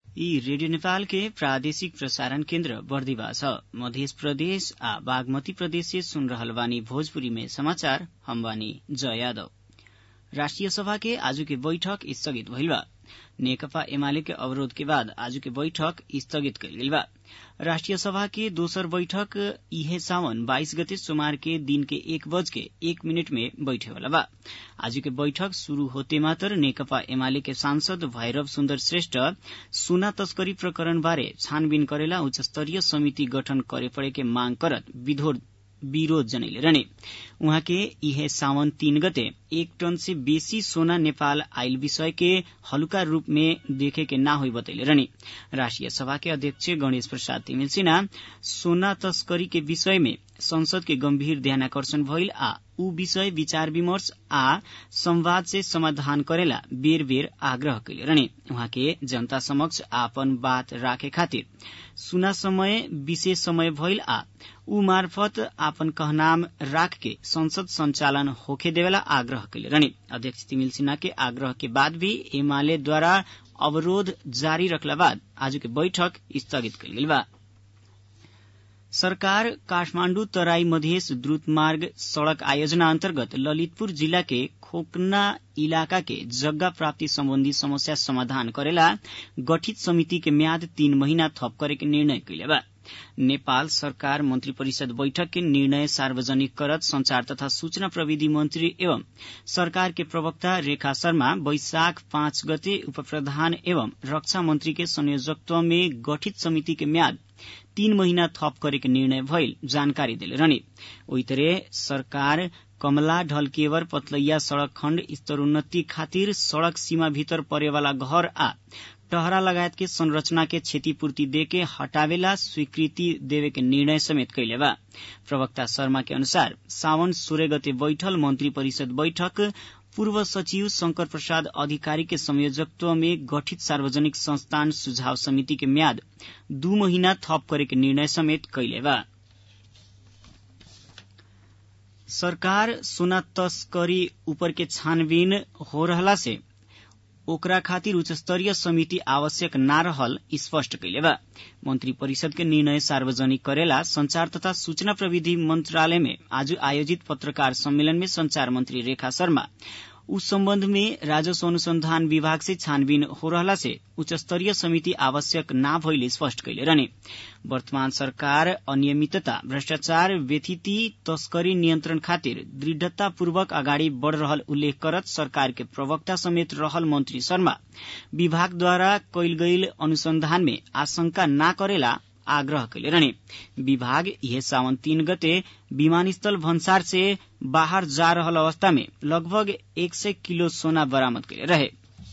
यी रेडियो नेपाल के प्रादेशिक प्रसारण केन्द्र बर्दिवा छ मध्य प्रदेश आ बागमती प्रदेश से सुन रहल बानी भोजपुरी में समाचार हम बानी जय यादव राष्ट्रिय सभा के आज के बैठक स्थगित भइल बा नेकपा एमाले के अवरोध के बाद आज के बैठक स्थगित कइल गइल बा राष्ट्रिय सभा के दोसर बैठक इहे सावन बाइस गते सोमवार के दिन के एक बज के एक मिनट में बैठे वाला बा आज के बैठक शुरू होते मात्र नेकपा एमाले के सांसद भैरव सुन्दर श्रेष्ठ सोना तस्करी प्रकरण बारे छानबिन करेला उच्च स्तरीय समिति गठन करे पड़े के मांग करत विरोध जनैले रहने उहाँ के इहे सावन तीन गते एक टन से बेसी सोना नेपाल आयल विषय के हल्का रूप में देखे के ना हुई बतैले रहने राष्ट्रिय सभा के अध्यक्ष गणेश प्रसाद तिमिल सिन्हा सोना तस्करी के विषय में संसद के गंभीर ध्यानाकर्षण भइल आ ऊ विषय विचार विमर्श आ संवाद से समाधान करेला बेर बेर आग्रह कैले रहने उहाँ के जनता समक्ष आपन बात राखे खातिर सुना समय विशेष समय भइल आ ऊ मार्फत आपन कहनाम राख के संसद संचालन होखे देवेला आग्रह कैले रहने अध्यक्ष तिमिल सिन्हा के आग्रह के बाद भी एमाले द्वारा अवरोध जारी रखला बाद आज के बैठक स्थगित कैल गेल बा सरकार काठमाण्डु तराई मधेस द्रुत मार्ग सड़क आयोजना अन्तर्गत ललितपुर जिल्ला के खोकना इलाका के जग्गा प्राप्ति सम्बन्धी समस्या समाधान करेला गठित समिति के म्याद तीन महीना थप करे के निर्णय कैले बा नेपाल सरकार मन्त्री परिषद बैठक के निर्णय सार्वजनिक करत संचार तथा सूचना प्रविधि मन्त्री एवं सरकार के प्रवक्ता रेखा शर्मा वैशाख पाँच गते उप प्रधान एवं रक्षा मन्त्री के संयोजकत्व में गठित समिति के म्याद तीन महीना थप करे के निर्णय भइल जानकारी दिले रहने ओही तरह सरकार कमला ढलकेवर पतलैया सड़क खण्ड स्तरोन्नति खातिर सड़क सीमा भीतर परेवाला घर आ टहरा लगायत के संरचना के क्षतिपूर्ति देके हटावेला स्वीकृति देवे के निर्णय समेत कैले बा प्रवक्ता शर्मा के अनुसार सावन सोह्र गते बैठल मन्त्री परिषद बैठक पूर्व सचिव शंकर प्रसाद अधिकारी के संयोजकत्व में गठित सार्वजनिक संस्थान सुझाव समिति के म्याद दू महीना थप करे के निर्णय समेत कैले बा सरकार सोना तस्करी ऊपर के छानबीन हो रहला से ओकरा खातिर उच्च स्तरीय समिति आवश्यक ना रहल स्पष्ट कैले बा मंत्री परिषद के निर्णय सार्वजनिक करेला संचार तथा सूचना प्रविधि मंत्रालय में आज आयोजित पत्रकार सम्मेलन में संचार मंत्री रेखा शर्मा उस संबंध में राजस्व अनुसंधान विभाग से छानबीन हो रहला से उच्च स्तरीय समिति आवश्यक ना भइले स्पष्ट कैले रहने वर्तमान सरकार अनियमितता भ्रष्टाचार व्यथिति तस्करी नियन्त्रण खातिर दृढ़तापूर्वक अगाडि बढ़ रहल उल्लेख करत सरकार के प्रवक्ता समेत रहल मंत्री शर्मा विभागद्वारा कैल गईल अनुसंधान में आशंका ना करेला आग्रह कैले रहने विभाग यह सावन तीन गते विमानस्थल भन्सार से बाहर जा रहल अवस्था में लगभग एक सय किलो सोना बरामद कैले रहे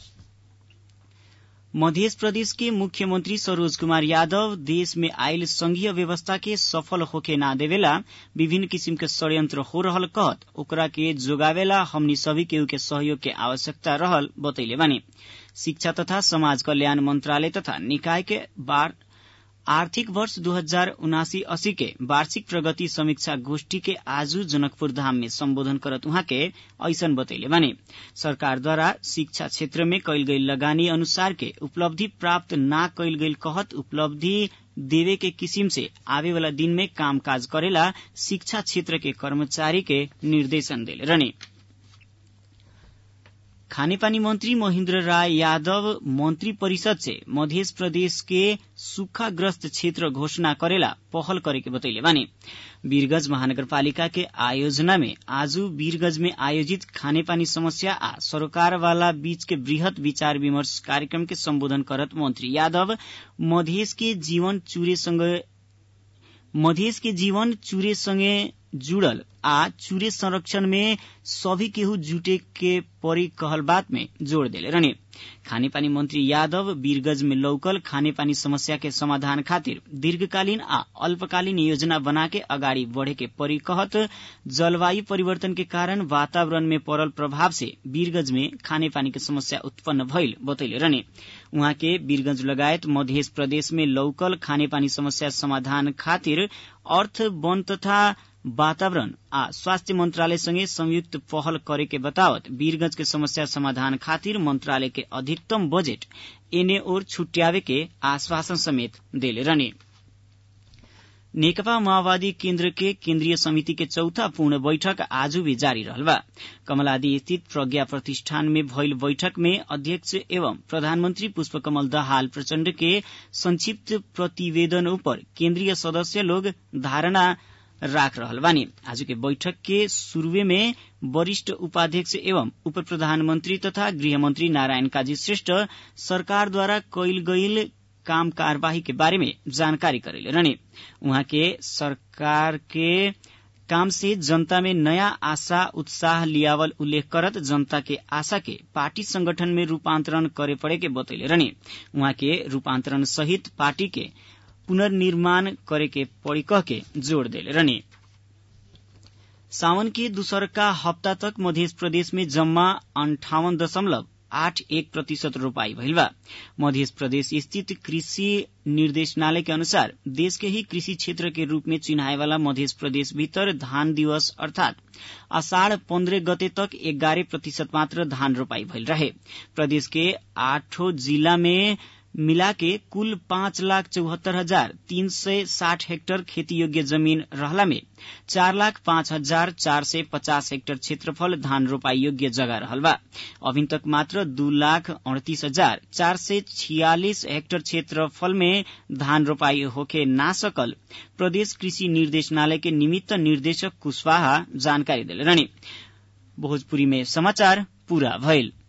मध्य प्रदेश के मुख्यमंत्री सरोज कुमार यादव देश में आयल संघीय व्यवस्था के सफल होके ना देवेला विभिन्न किसिम के षड्यंत्र हो रहल कहत ओकरा के जोगावेला हमनी सभी केहू के सहयोग के आवश्यकता रहल बतैले बानी शिक्षा तथा समाज कल्याण मंत्रालय तथा निकाय के बार आर्थिक वर्ष दू हजार उनासी अस्सी के वार्षिक प्रगति समीक्षा गोष्ठी के आजू जनकपुर धाम में सम्बोधन करत उहाँ के ऐसन बतैले बानी सरकार द्वारा शिक्षा क्षेत्र में कैल गई लगानी अनुसार के उपलब्धि प्राप्त ना कैल गई कहत उपलब्धि देवे के किसिम से आवे वाला दिन में कामकाज करेला शिक्षा क्षेत्र के कर्मचारी के निर्देशन देले रहने खानेपानी मंत्री महेन्द्र राय यादव मंत्री परिषद से मध्य प्रदेश के सूखाग्रस्त क्षेत्र घोषणा करेला पहल करे के बतैले बानी वीरगंज महानगरपालिका के आयोजना में आज वीरगंज में आयोजित खानेपानी समस्या आ सरोकार वाला बीच के वृहत विचार विमर्श कार्यक्रम के संबोधन करत मंत्री यादव मधेश के जीवन चूरे संगे मधेश के जीवन चूरे संगे जुड़ल आ चूरे संरक्षण में सभी केहू जुटे के परी कहल बात में जोड़ देले रहने खानेपानी मंत्री यादव वीरगंज में लौकल खानेपानी समस्या के समाधान खातिर दीर्घकालीन आ अल्पकालीन योजना बना के अगाडि बढ़े के परी कहत जलवायु परिवर्तन के कारण वातावरण में पड़ल प्रभाव से वीरगंज में खानेपानी के समस्या उत्पन्न भइल बतैले रहने उहाँ के वीरगंज लगायत मध्य प्रदेश में लौकल खानेपानी समस्या समाधान खातिर अर्थ वन तथा वातावरण आ स्वास्थ्य मंत्रालय संगे संयुक्त पहल करे के बतावत वीरगंज के समस्या समाधान खातिर मंत्रालय के अधिकतम बजेट एने ओर छुट्यावे के आश्वासन समेत देले रहने नेकपा माओवादी केन्द्र के केन्द्रीय समिति के चौथा पूर्ण बैठक आज भी जारी रहल बा कमलादी स्थित प्रज्ञा प्रतिष्ठान में भइल बैठक में अध्यक्ष एवं प्रधानमंत्री पुष्पकमल दाहाल प्रचण्ड के संक्षिप्त प्रतिवेदन ऊपर केन्द्रीय सदस्य लोग धारणा राख रहल बानी आज के बैठक के शुरूए में वरिष्ठ उपाध्यक्ष एवं उप प्रधानमंत्री तथा गृहमंत्री नारायण काजी श्रेष्ठ सरकार द्वारा कैल गईल काम कार्यवाही के बारे में जानकारी करेले रहने उहाँ के सरकार के काम से जनता में नया आशा उत्साह लियावल उल्लेख करत जनता के आशा के पार्टी संगठन में रूपांतरण करे पड़े के बतैले रहने उहाँ के रूपांतरण सहित पार्टी के पुनर्निर्माण करे के पड़ी कह के जोड़ देले रहने सावन के दूसरका हप्ता तक मध्य प्रदेश में जम्मा अंठावन दशमलव आठ एक प्रतिशत रोपाई भइल बा मध्य प्रदेश स्थित कृषि निर्देशनालय के अनुसार देश के ही कृषि क्षेत्र के रूप में चिन्हाए वाला मध्य प्रदेश भीतर धान दिवस अर्थात अषाढ़ पन्द्रह गते तक एगारह प्रतिशत मात्र धान रोपाई भइल रहे प्रदेश के आठों जिला में मिला के कुल पाँच लाख चौहत्तर हजार तीन सय साठ हेक्टर खेती योग्य जमीन रहला में चार लाख पाँच हजार चार सय पचास हेक्टर क्षेत्रफल धान रोपाई योग्य जगह रहल बा अभी तक मात्र दू लाख अड़तीस हजार चार सय छियालिस हेक्टर क्षेत्रफल में धान रोपाई होके ना सकल प्रदेश कृषि निर्देशनालय के निमित्त निर्देशक कुशवाहा जानकारी दिले रहने भोजपुरी में समाचार पूरा भइल